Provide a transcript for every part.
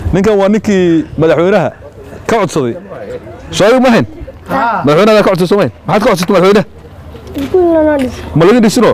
ninkan waa ninkii madaxweynaha ka codsaday soo ma hayn madaxweynaha ka codsaday soo ma hayn maxaad ka codsatay madaxweynaha iskuul lanoo dhis ma laga dhisino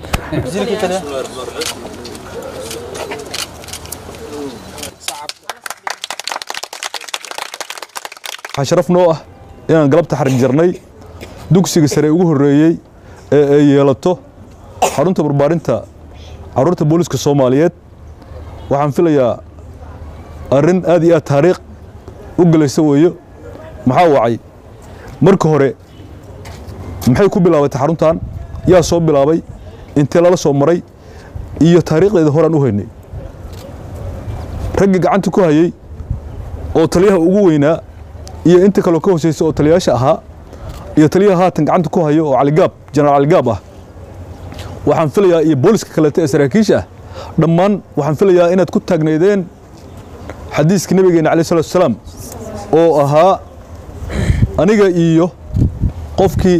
waxaa sharaf noo ah inaan galabta xarig jarnay dugsiga sare ugu horreeyey ee ay yeelato xarunta barbaarinta carruurta booliska soomaaliyeed waxaan filayaa arrin aad iyo aad taariikh u gelaysa weeyo maxaa wacay marka hore maxay ku bilaabatay xaruntan yaa soo bilaabay intee lala soo maray iyo taariikhdeeda horaan u haynay raggii gacanta ku hayey oo taliyaha ugu weynaa iyo inta kaloo ka hooseysa oo taliyayaasha ahaa iyo taliyaha haatan gacanta ku hayo oo caligaab jenaraal caligaab ah waxaan filayaa iyo booliska kaleeto ee saraakiisha ah dhammaan waxaan filayaa inaad ku taagnaydeen xadiiska nabigeena alayh salatu wasalaam oo ahaa aniga iyo qofkii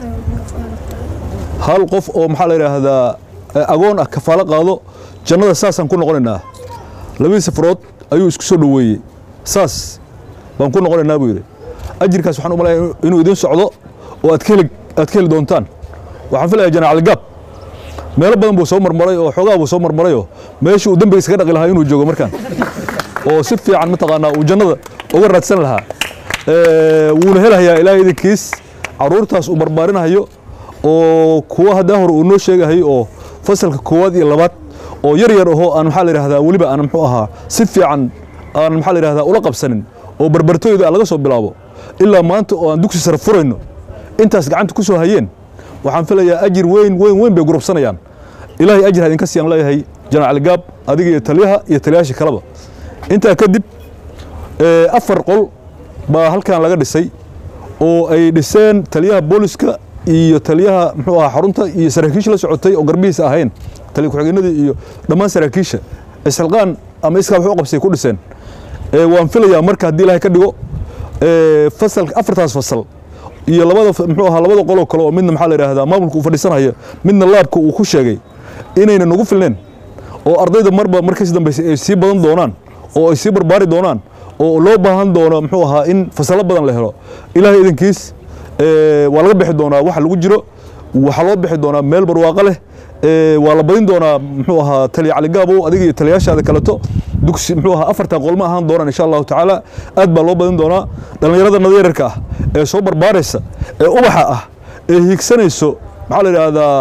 hal qof oo maxaa la yidhaahdaa agoon ah kafaalo qaado jannada saasaan ku noqonaynaa labadii safarood ayuu isku soo dhoweeyey saas baan ku noqonaynaa buu yidhi ajirkaas waxaan u malaya inuu idiin socdo oo aad ka heli aad ka heli doontaan waxaan filayaa jenaraal gaab meelo badan buu soo marmaray oo xoogaa buu soo marmarayoo meeshii uu dembiga iskaga dhaqi lahaa inuu joogo markaan oo si fiican mataqaanaa uu jannada uga raadsan lahaa wuuna helahayaa ilaahay idinkiis carruurtaas uu barbaarinahayo oo kuwa haddaa hore uu noo sheegahay oo fasalka koowaad iyo labaad oo yar yar ahoo aan maxaa la yidhahdaa weliba aan muxuu ahaa si fiican aan maxaa la yidhahdaa ula qabsanin oo barbartooyda laga soo bilaabo ilaa maanta oo aan dugsi sare furayno intaas gacanta ku soo hayeen waxaan filayaa ajir weyn weyn weyn bay gurubsanayaan ilaahay ajir ha idinka siiyaan leeyahay janaal gaab adiga iyo taliyaha iyo taliyayaasha kaleba intaa kadib afar qol baa halkan laga dhisay oo ay dhiseen taliyaha booliska iyo taliyaha muxuu ahaa xarunta iyo saraakiisha la socotay oo garbihiisa ahayn taliya ku-xigeenadii iyo dhammaan saraakiisha isxilqaan ama iskaa wax u qabsay ku dhiseen waan filayaa marka haddii ilaahay ka dhigo fasalka afartaas fasal iyo labada muxuu ahaa labada qoloo kale oo midna maxaa la yidhaahdaa maamulka uu fadhiisanaya midna laabka uu ku sheegay inayna nagu filneen oo ardayda marba markas dambaysa ay sii badan doonaan oo ay sii barbaari doonaan oo loo baahan doono muxuu ahaa in fasallo badan la helo ilaahay idinkiis waa laga bixi doonaa waxa lagu jiro waxaa loo bixi doonaa meel barwaaqo leh waa la badin doonaa muxuu ahaa taliya caligaabow adiga iyo taliyaashaada kaleto dugsi muxuu ahaa afartan qolma ahaan doonaan insha allahu tacaala aad baa loo badin doonaa dhallinyarada nadyararka ah ee soo barbaaraysa ee ubaxa ah ee hiigsanayso maxaa la yidhaahdaa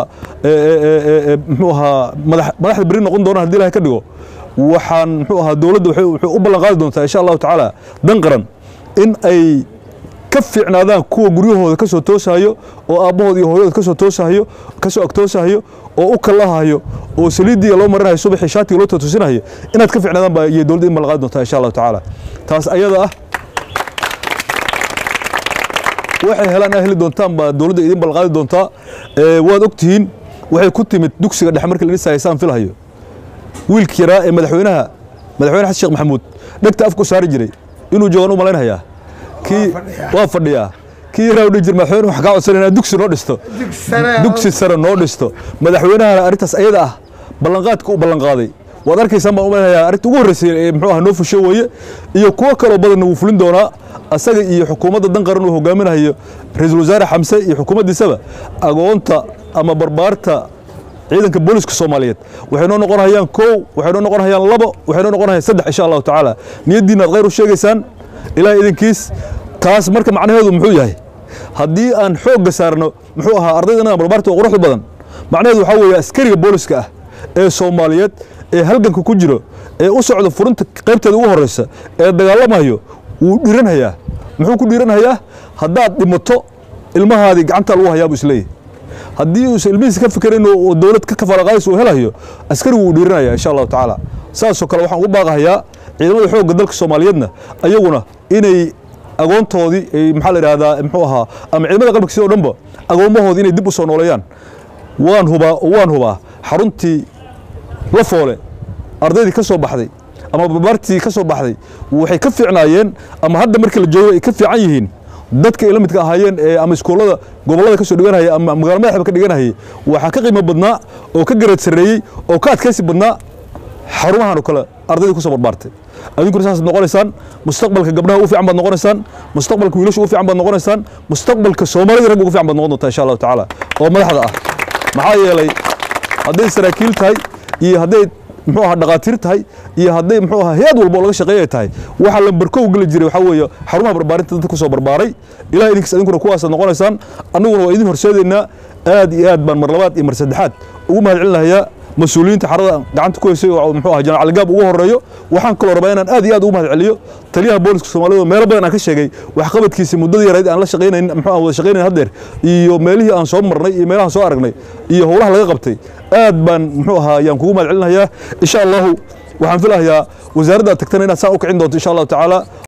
muxuu ahaa madaxda beri noqon doonaan hadii ilahay ka dhigo waxaan muxuu ahaa dowladda waxay u ballan qaadi doontaa insha allahu tacaala dan qaran in ay ka fiicnaadaan kuwa guryahooda ka soo toosahayo oo aabbahooda iyo hooyadooda ka soo toosahayo ka soo agtoosahayo oo u kallahayo oo saliiddii loo marinayo subaxii shaatiga loo toosinayo inaad ka fiicnaadaan baa iyo dowladda in ballan qaadi doontaa insha allahu tacaala taas ayada ah waxay helaan aa heli doontaan baa dowladda idin ballan qaadi doontaa waad og tihiin waxay ku timid dugsiga dhexe markii la dhisaya saan filahayo wiilkii yaraa ee madaxweynaha madaxweyne xasan sheekh maxamuud dhegta afku saari jiray inuu joogaan u malaynayaa kii waa fadhiyaa kii yaraa u dhihi jir madaxweyne wax kaa codsanayna dugsi noo dhisto dugsi sare noo dhisto madaxweynahana arrintaas ayada ah ballanqaadka u ballanqaaday waad arkaysaan baan u malaynayaa arrinta ugu horreysay ee muxuu ahaa noo fusho weeye iyo kuwo kaloo badanna wuu fulin doonaa asaga iyo xukuumadda dan qaran uu hogaaminayo ra-iisul wasaare xamse iyo xukuumaddiisaba agoonta ama barbaarta ciidanka booliska soomaaliyeed waxay noo noqon hayaan kow waxay noo noqon hayaan labo waxay noo noqon hayaan saddex insha allahu tacaala niyaddiina aad khayr u sheegaysaan ilaah idinkiis taas marka macnaheedu muxuu yahay haddii aan xoogga saarno muxuu ahaa ardaydana barbaarta oo quruxda badan macnaheedu waxaa weeye askariga booliska ah ee soomaaliyeed ee halganka ku jiro ee u socda furinta qaybteeda ugu horreysa ee dagaalamayo wuu dhiiranhayaa muxuu ku dhiiranhayaa haddaad dhimato ilmahaadii gacanta lagu hayaa buu isleeyahy haddii uusan ilmihiisa ka fikerayn oo dowlad ka kafaalaqaadis uu helayo askarigu wuu dhiiranaya insha allahu tacaala saasoo kale waxaan ugu baaqahayaa ciidamada xoogga dalka soomaaliyeedna ayaguna inay agoontoodii ay maxaa la yidhahdaa muxuu ahaa ama ciidamada qalbka sidoo dhanba agoommahoodii inay dib u soo nooleeyaan waan hubaa waan hubaa xaruntii la foole ardaydii ka soo baxday ama barbaartii ka soo baxday waxay ka fiicnaayeen ama hadda markii la joogo ay ka fiican yihiin dadka ay la midka ahaayeen ee ama iskuullada gobollada ka soo dhiganayay ama magaalo madaxba ka dhiganayay waxaa ka qiimo badnaa oo ka garaad sarreeyey oo ka adkaysi badnaa xarumahan oo kale ardayda kusoo barbaartay adinkuna saasaad noqonaysaan mustaqbalka gabdhaha u fiican baad noqonaysaan mustaqbalka wiilasha u fiican baad noqonaysaan mustaqbalka soomaalida ragga ugu fiican baad noqon doontaa insha allahu tacaala oo madaxda ah maxaa yeelay hadday saraakiil tahay iyo hadday muxuu ahaa dhaqaatiir tahay iyo hadday muxuu ahaa hay-ad walba oo laga shaqeeyay tahay waxa lambarkow geli jiray waxaa weeye xarumaha barbaarinta dadka kusoo barbaaray ilaah idinkiis idinkuna kuwaasaad noqonaysaan annaguna waa idin horseedaynaa aad iyo aad baan mar labaad iyo mar saddexaad ugu mahad celinayaa mas-uuliyiinta xarada gacanta ku haysay oo muxuu ahaa janaal caligaab ugu horeeyo waxaan kaloo rabaa inaan aad iyo aad ugu mahad celiyo taliyaha booliska soomaalida meelo badan aan ka sheegay waxqabadkiisa muddadii yarayd aan la shaqaynayn muxuu aan wada shaqaynayn haddeer iyo meelihii aan soo marnay iyo meelahan soo aragnay iyo howlaha laga qabtay aad baan muxuu ahaa yaan kugu mahad celinayaa insha allahu waxaan filahayaa wasaaradda aad tagtana inaad saan u kicin doonto insha allahu tacaala